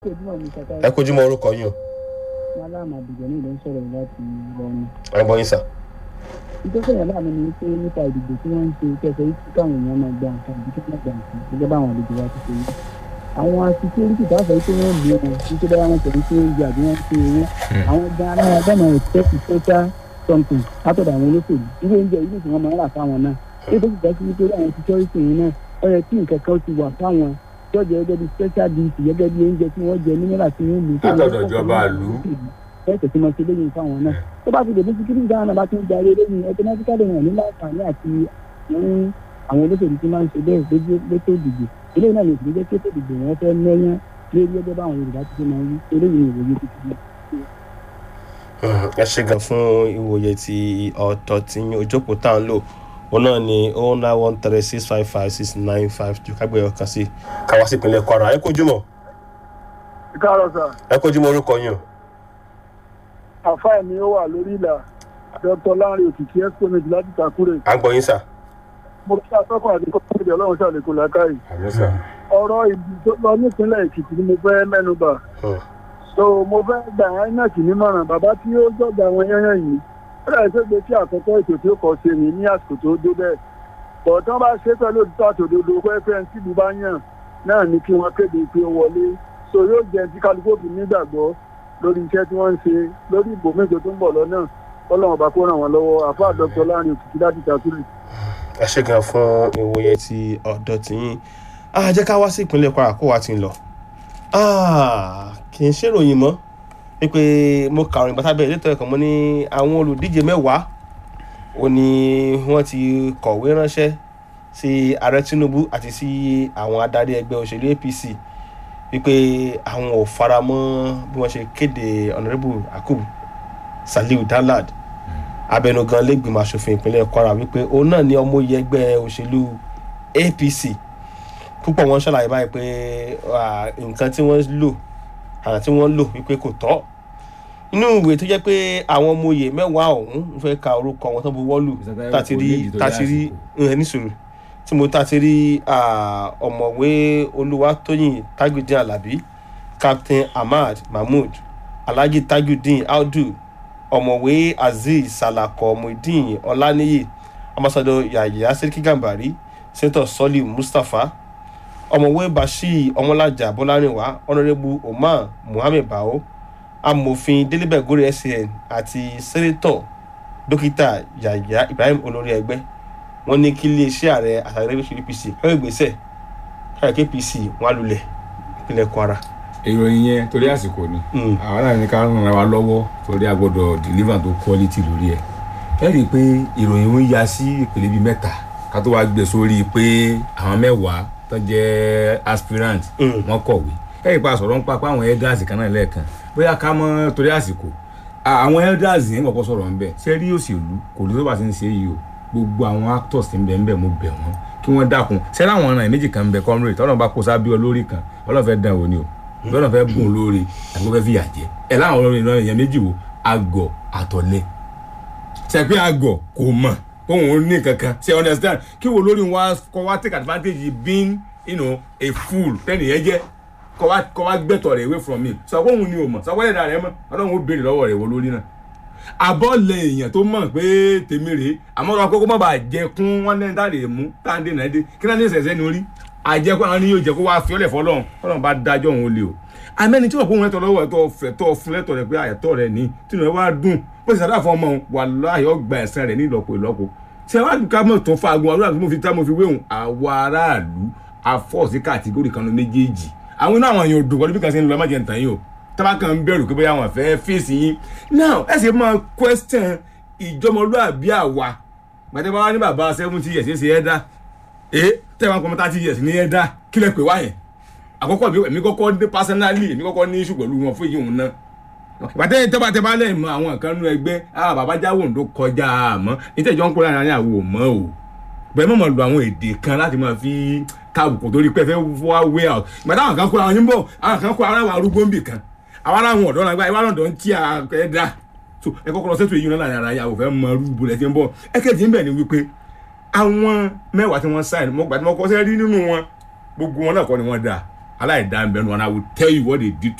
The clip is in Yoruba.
ojúmọ̀ ní kàkà ẹ kojú mọ orúkọ yín o malama àdìgbò ní ìlú ń sọ̀rọ̀ láti lọ́nà. ẹ gbọ́ yín sà. ìjọsìn yàrá mi ni pé nípa ìdìbò tí wọ́n ń ṣe kẹsẹ̀ yìí káwọn èèyàn máa gba nǹkan ìdí kí wọ́n gba nǹkan gẹ́gẹ́ bá àwọn àlejò wa ti ṣe yìí. àwọn asíkírítì tá a sọ pé wọ́n lé wọn títí bá wọn tẹ̀lé sí oúnjẹ àbí wọ́n ṣe owó. àwọn gan alára gbọ́dọ̀ expect social something látọ̀dọ̀ àwọn olóṣèlú ilé oúnjẹ yìí tí wọ́n máa ń rà fáwọn náà. bí ó ti jẹ́ sí wípé àwọn security yìí náà ó yẹ kí nǹkan kan ti wà fáwọn jọjọ gẹ́gẹ́ bí special dish gẹ́gẹ́ bí oúnjẹ tí wọ́n jẹ nígbà tí wọ́n lù. Látọ̀dọ̀ ìjọba ìlú. ẹ tẹ̀sí mọ́ sí lẹ́yìn fáwọn náà tó bá fi dèbí síkírì dáhùn náà bá tún darí lẹ́yìn automatically wọn ní láǹfààní àti ní àwọn olóṣèlú tí máa ń ṣe bẹ́ẹ̀ lójú létò ìdìbò eléyìí náà lè fi jẹ́ kétò ìdìbò wọn fẹ́ mẹ́yán lórí ẹgbẹ́ báwọn Yorùbá ti ṣe máa ń wí eléyìí ni ìwòye ti fi ẹ ṣe gan fún ìwòye ti ọ̀tọ̀ tí ojókòó tá à ń lò òun náà ni oh nine one three six five five six nine five two kágbé ọkàn sí káwá sí ìpínlẹ̀ Kwara ẹ kojú mọ́ káàárọ̀ sà ẹ kojú mọ́ orúkọ yín o. àfáà mi ó wà lórí ìlà dr lanre òkìkí exponent láti takure à ń gbọ́ yín sà. mo kí atọ́kùn àti kọ́kọ́rẹ́dì ọlọ́run ṣàlékún làákàyè àmì sà. ọ̀rọ̀ ìbí tó lọ nípínlẹ̀ èkìtì ni mo fẹ́ mẹ́nubà Hmm. so mo fẹ́ gbà inec nímọ̀ràn bàbá tí ó jọ̀gà àwọn yẹ́yẹ́ yìí ó dàbí pé gbé tí àkọ́kọ́ ètò tí ó kọ́ ṣe ní ní àsìkò tó dé bẹ́ẹ̀ bọ̀ tí wọ́n bá ṣe pẹ̀lú òtítọ́ àtòdodo pẹ́ẹ́pẹ́ tí ìlú bá yàn náà ní kí wọ́n kéde pé ó wọlé so yóò jẹ́ tí kálukú òfin nígbàgbọ́ lórí iṣẹ́ tí wọ́n ń ṣe lórí ìbò méje tó ń bọ̀ lọ́nà ọlọ́run ọba kó ràn wọ́n lọ́wọ́ àfáà dr láàrin òkìkí láti takure. ẹ ṣe gan fún ìwòye ti ọ̀dọ̀ tìyín a jẹ́ ká wá sí ìpínlẹ̀ Kwara kó wa ti ń lọ Ah, kì í ṣèròyìn mọ́ wípé mo kà òrìn bàtà bẹ́ẹ̀ létò ẹ̀kọ́ mọ́ ní àwọn olùdíje mẹ́wàá ó ní wọ́n ti kọ̀wé ránṣẹ́ sí ààrẹ Tinubu àti sí àwọn adarí ẹgbẹ́ òṣèlú APC wípé àwọn ò fara mọ́ bí wọ́n ṣe kéde Honourable Yakubu Saliu Danlad abẹnugan lẹ́gbìmọ̀ asòfin ìpínlẹ̀ Kwara wípé òun náà ni ọmọ iye ẹgbẹ́ òṣèlú APC púpọ̀ wọn ṣàlàyé báyìí pé ah, nǹkan tí wọ́n lò àrà tí wọ́n lò wípé kò tọ́ inú ìwé tó jẹ́ pé àwọn ọmọ oyè mẹ́wàá ọ̀hún ń fẹ́ ka orúkọ wọn tó bu wọ́ọ̀lù Mr. tàti rí Tayo, kò ní ìdí tó tàti rí yá ẹ nísòro tí mo tàti rí ah, ọ̀mọ̀wé Olúwatóyìn Tajudeen Alabi Captain Ahmad Mahmood Alhaji Tajudeen Audu ọ̀mọ̀wé Azeez Salako Muideen Ọláníyì ambassador Yahya Seriki Gambari senator Soliu Mustapha ọ̀mọ̀wé Bashir Ọmọlájà Bọ́lárìnwá honourable Omar Muhammed Bao amòfin Delibẹ̀ Gori SAN àti sẹ́nẹ́tọ̀ dókítà Yahya Ibrahim olórí ẹgbẹ́ wọ́n ní kí iléeṣẹ́ ààrẹ àtàrí APC káwé ìgbésẹ̀ káyọ̀ APC wọn á lulẹ̀ ìpínlẹ̀ Kwara. ìròyìn yẹn torí àsìkò ni Mm. àwọn náà ní ká ràn wá lọ́wọ́ torí a gbọ́dọ̀ deliver tó quality lórí ẹ̀ ẹ rí i pé ìròyìn ń ya sí ìpele bíi mẹ́ta ká tó wá gbé sórí pé àwọn mẹ́wàá tó jẹ́ aspirant Mm. wọ́n kọ̀wé ẹ rí i pa sọ̀rọ̀ ń pa pé àwọn elders kan náà lẹ́ẹ̀kan bóyá ká mọ́ torí àsìkò à- àwọn elders yẹn kọ́kọ́ sọ̀rọ̀ ń bẹ̀ ṣé rí òṣèlú kò ní tó bá ti ń ṣe yìí o gbogbo àwọn actors tí ń bẹ ń bẹ mo bẹ̀ wọ́n kí wọ́n dákun ṣé láwọn ọ̀ràn méjì kan ń bẹ comrade tọ́lọ́ bá kó sábẹ́ olórí kan ọlọ́run fẹ́ dán wò ni o bọ́lá fẹ́ bùn lórí àti wọ́n fẹ́ fìyà jẹ ẹ̀ láwọn olórí náà èèyàn méjì wo àgọ̀ àtọ̀lẹ ṣe pé àgọ̀ kò mọ̀ òun ò ní kankan ṣe understand kí wo lórí wa kọ́ wa take advantage being you know, a fool tẹ́nì yẹn jẹ́ kọ́ wa kọ́ wa gbẹ̀tọ̀ rẹ̀ away from me sọ pé òun ni o mọ̀ sọ pé ẹ̀dá rẹ̀ mọ̀ ọlọ́run ó béèrè lọ́wọ́ rẹ̀ wo lórí náà abọ́lẹ̀ èèyàn tó mọ̀ pé tèmi rèé àmọ́ ọ̀rọ̀ akókó má bàa jẹ kún wọn lẹ́ni tá a lè mú tá a ń dènà dé kí náà ní ìṣẹ̀ṣẹ̀ ní orí àjẹkù àwọn ni yóò jẹ kó wá fi ọlẹ̀ fọlọ́run fọlọ́run bá dájọ́ òun ó lé o amẹ́ni tí wọ́n kó wọn lẹ́tọ̀ lọ́wọ́ ẹ̀tọ́ fẹ́ tọ́ fún lẹ́tọ̀ rẹ̀ pé àyẹ̀tọ́ rẹ̀ ní tí ìrìn wá dùn bó ti sàdá fún ọmọ òun wà láàyè ọgbà ẹ̀sán rẹ̀ ní ìlọ́po ìlọ́po tí wọ́n á dùn ká mọ̀ tó fa agun ọdún àti mo fi tá mo fi wéhùn àwa aráàlú afọ́ọ̀sì kàtígórì kan ló méjèèjì àwọn inú àwọn èèyàn ò dùn pẹ̀lú bí kan ṣe ń lọ má jẹ́ ntàn yìí o tábà kan ń bẹ̀rù pé bóyá wọn fẹ́ fèsì yín now ẹ sì máa question ìjọmọlúàbí àwa gbàtẹ́ bá wá ní bàbá seventy years ṣe é dá ee tẹ́wọ́n pọ̀ thirty years ní ẹ̀ dá kílẹ̀ pé wáyẹn àkọ́kọ́ mi èmi kọ́kọ́ ní personally èmi kọ́kọ́ ní issue pẹ̀lú wọn fún yìí òun náà ìbàdàn tẹ́bà tẹ́bà lẹ́yìn mọ àwọn nǹkan nú ẹgbẹ́ ah bàbá jáwó ǹdó kọjá àmọ́ nítẹ̀jọ́ ń kó lára ní àwò mọ́ o bẹ́ẹ̀ mọ̀ mọ̀ lu àwọn èdè kan láti máa fi káàbùkù torí pé fẹ́ wá way out ìgbàdàn àwọn kan kó àwọn yín bọ̀ àwọn kan kó ara wa arúgbó ń bì kan àwọn ará àwọn ọ̀dọ́ náà ìwà lọ́dọ̀ ń tí a ẹ̀ dá so ẹ kọ́kọ́ lọ sẹ́tù èyí náà láàrin ara yà wò fẹ́ mọ rúbù lẹ́tí ń bọ̀ ẹ kẹ́jì ń bẹ̀ ni wípé àwọn mẹ́wàá tí wọ́n sáìn mọ́ gbàdúmọ́ kọ́ sẹ́ rí nínú wọn gbogbo wọn náà kọ́ ni wọ́n dáa aláìdá ń bẹnu and i will tell you what they did